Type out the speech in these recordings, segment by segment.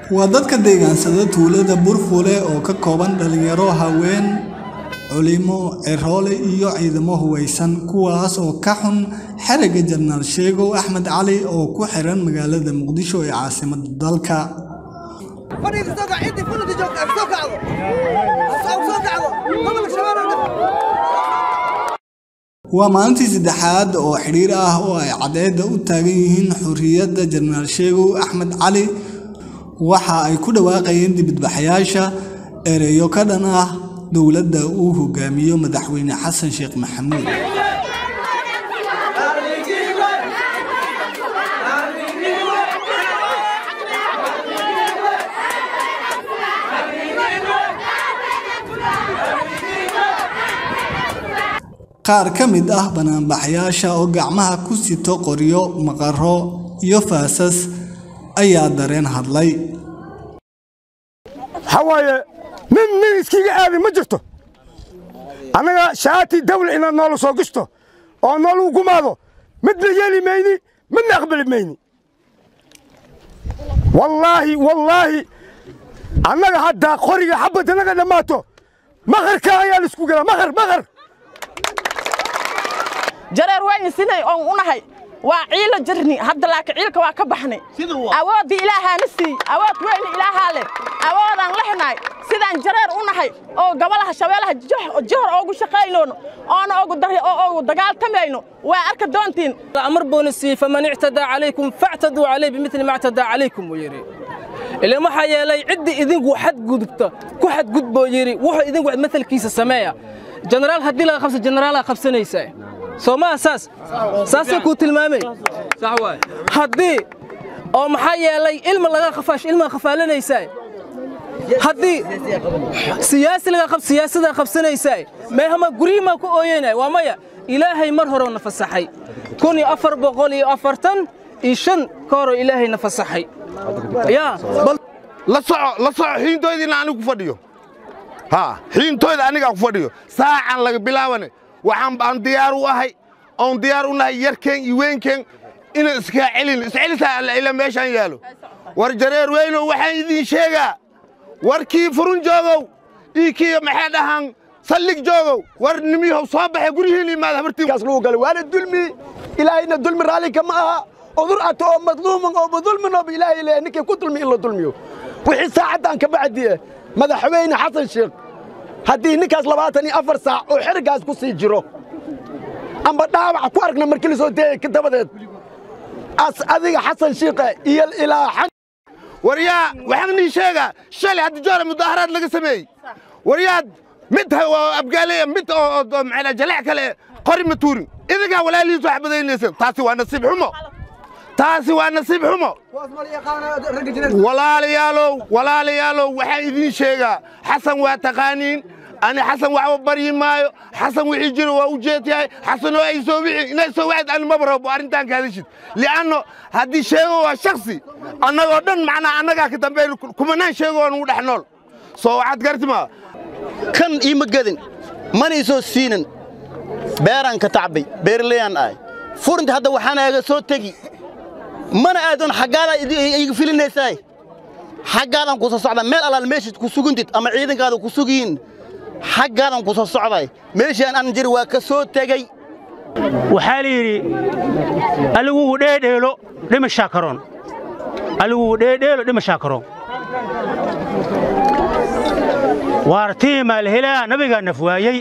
waa dadka deegaansada tuulada burfule oo ka kooban dhalinyaro haween culimo ciroole iyo ciidamo huwaysan kuwaas oo ka xun xerigga jenaraal sheegow axmed cali oo ku xiran magaalada muqdisho ee caasimadda dalka waa maalintii saddexaad oo xidhiir ah oo ay cadceedda u taagan yihiin xurriyadda jenaraal sheegow axmed cali waxa ay ku dhawaaqayeen dibadbaxayaasha ereyo ka dhan ah dowladda uu hogaamiyo madaxweyne xasan sheekh maxamuud qaar ka mid ah banaanbaxayaasha oo gacmaha ku sito qoryo maqaro iyo faasas ayaa dareen hadlay waxaa waaye nin nin iskiga aadi ma jirto annaga shaati dawla inaad noola soo gishto oo noolu gumaado midna yeeli mayni midna aqbali mayni wallaahi wallaahi annaga haddaa qoriga xabadda naga dhammaato maqarka ayaa la isku gelaa maqar maqar jareer wayna sinay oon u nahay waa ciilo jirni hadda laakiin ciilka waa ka baxnay awooddii ilaahaana siiyey awood weyna ilaahaa leh awoodaan lehnahay sidaan jareer u nahay oo gobolaha shabeelaha johor oogu shaqaynoono oona ogu dagaaltamayno waa arka doontiin amar buuna siiyey faman ictadaa calaykum factaduu calayh bimili ma ictadaa calaykum buu yidhi ilan waxaa yeelay ciddii idinku xadgudubta ku xadgudboo yidhi wuxuu idinku matalkiisa sameeya jenaraal haddii laga qabsa jenaraalaa qabsanaysaa soo maa saas saasay kuu tilmaamay haddii oo maxaa yeelay ilma laga khafaash ilmaa khafaalanaysaa haddii siyaasi laga qab siyaasada qabsanaysaa meehama guryihimaa ku ooyeynaya waa maya ilaahay mar horeu na fasaxay kun iyo afar boqol iyo afartan iyo shan ka horoo ilaahay na fasaxay yaa la soco la soco xiintoydiina anigu ku fadhiyo haa xiintoyda anigaa ku fadhiyo saacan laga bilaabane waxaan aan diyaar u ahay oon diyaar u nahay yarkeen iyo weynkeen inaan iskaa celin iscelisaa alla meeshaan yaalo war jareer weynow waxaan idiin sheegaa warkii furun joogow ii kii maxay dhahaan sallig joogow war nimiyahow soo baxe guryihiin imaada habartiikaas lagu galay waana dulmi ilaahayna dulmi raallinka ma aha udur ato oo madluuman oo madulminooba ilaahay leeyahay ninkii ku dulmi in la dulmiyo wixii saacaddan ka bacdiye madaxweyne xasan sheekh haddii ninkaas labaatan iyo afar saac oo xeriggaas ku sii jiro amba dhaawac ku aragna markii la soo deeyay ka dabadeed as adiga xasan shiikhe iyo ilaa war yaa waxaan nii sheegaa shalay hadda joora mudaaharaad laga sameeyey war yaad mid abgaaleya mid oo maxaa jaleec kale qori ma tuurin idinkaa walaalihiis wax badaynayseen taasi waa nasiib xumo taasi waa nasiib xumo walaalayaalow walaalayaalow waxaan idiin sheegaa xasan waa taqaaniin ani xasan waxba baryi maayo xasan wixii jiro waa u jeedyahay xasanoo ay soo wixii inay soo wacid ani maba rabo arrintaan ka hadashid li'anno haddii sheego waa shaksi annagoo dhan macnaa annagaa ka dambeyn kumanaan sheegoo nugu dhex nool soo waxaad gartimaa kan iima gedin mana isoo siinan beeraan ka tacbay beerleyaan ahay furinta hadda waxaan aaga soo tegi mana aadan xaggaadaa iga filinaysaay xaggaadan ku soo socdaa meel allaal meeshaad ku sugintid ama ciidankaada ku sugiyin xaggaadan ku soo socday meeshaan aan jiri waa ka soo tegey waxaa la yidhi aligugu dheedheelo dhimashaa karoon aligugu dheedheelo dhimashaa karoon waartiimaa la helaa nabigaa naf waayey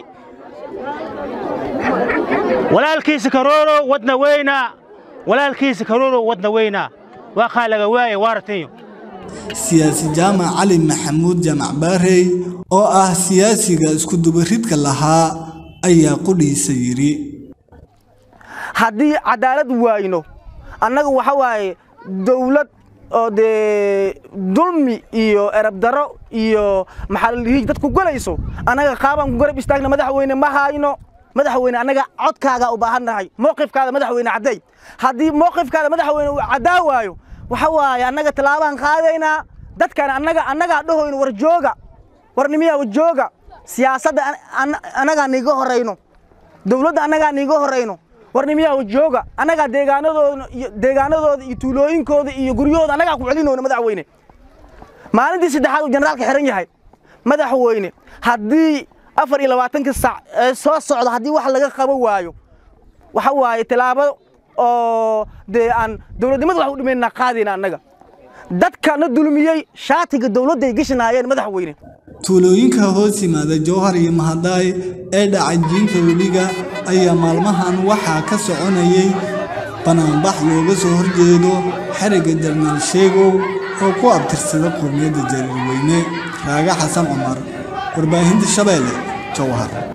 walaalkiisa karooro wadna weynaa walaalkiisa karooro wadna weynaa waa kaa laga waaya waartiyo siyaasi jaamac cali maxamuud jaamac baarey oo ah siyaasiga iskudubaridka lahaa ayaa qudhiisa yidhi haddii cadaalad waayno annaga waxa waaye dawlad oo dee dulmi iyo erabdaro iyo maxaa la dhihi dadku galayso annaga qaabaan ku garab istaagna madaxweyne ma hayno madaxweyne annaga codkaaga u baahan nahay mowqifkaada madaxweyne cadday haddii mowqifkaada madaxweyne uu caddaa waayo waxa waaye annaga tallaabaan qaadaynaa dadkan annaga annagaa dhahoyno war jooga war nimiyaa war jooga siyaasadda annagaa niiga horayno dawladda annagaa niiga horayno war nimiyaa war jooga annagaa deegaanadooda iyo deegaanadooda iyo tuulooyinkooda iyo guryahooda annagaa ku celinoono madaxweyne maalintii saddexaad uu generaalka xiran yahay madaxweyne haddii afar iyo labaatanka sac ee soo socda haddii wax laga qaban waayo waxa waaye tilaabo oo dee aan dowladnimada wax u dhimaynaa qaadayna annaga dadka na dulmiyey shaatiga dowladda ay geshanaayeen madaxweyne tuulooyinka hoos yimaada jowhar iyo mahadaay ee dhacay jiinta webiga ayaa maalmahan waxaa ka soconayay banaanbax looga soo horjeedo xerigga jarnaal sheegow oo ku abtirsada qowmiyadda jariirweyne raaga xasan cumar warbaahinta shabeelle jowhar